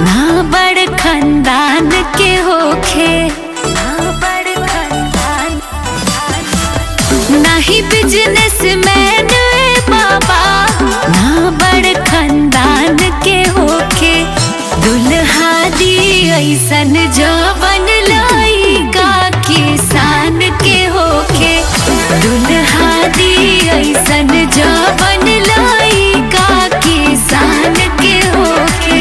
ना बड़ खानदान के होखे ना बड़ खानदान नहीं बिजनेस मैन बाबा ना बड़ खानदान के होखे दुल्हा दी ऐसन जवन लइका किसान के होखे दुल्हा दी ऐसन जवन लइका किसान के होखे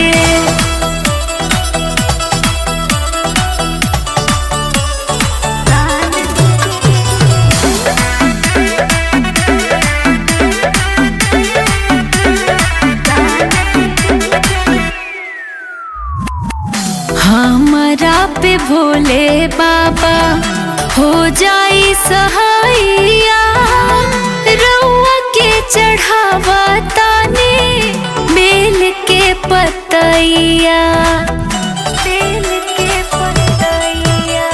हमरा पे भोले बाबा हो जाई सहाइया रउआ के चढ़ावा ताने बेल के पतैया बेल के पतैया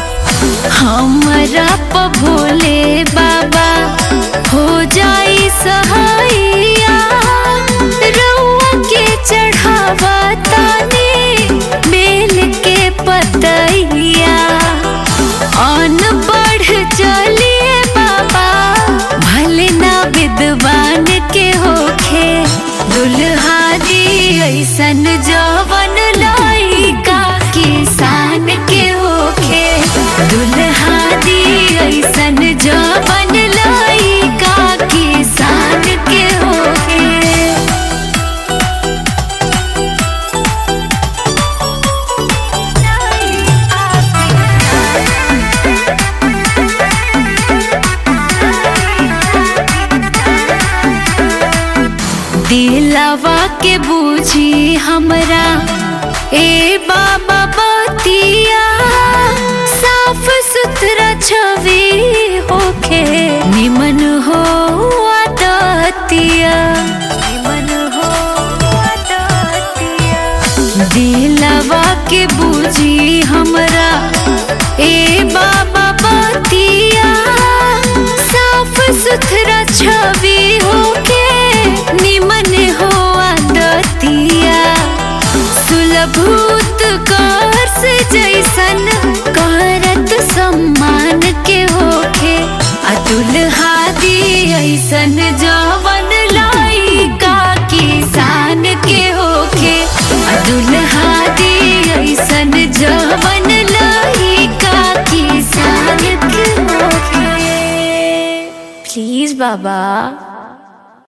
हमरा प भोले बाबा हो जाई सहाइया रउआ के चढ़ावा ताने बेल के पतैया अन बढ़ चलिए बाबा भले ना विद्वान के होखे दुल्हा दी ऐसन जवन लइका किसान के होखे दुल्हा दी ऐसन जवन लइका किसान के होखे दिलवा के बूझी हमरा ए बाबा बतिया साफ सुथरा छवि होखे निमन हो आदतिया निमन हो आदतिया दिलवा के बूझी हमरा ए बाबा बतिया साफ सुथरा छवि होके निमन हो आदतिया सुलभूत कर से जैसन करत सम्मान के होखे अतुल हादी ऐसन जवन लइका किसान के होखे अतुल हादी ऐसन जवन लइका किसान के होखे प्लीज बाबा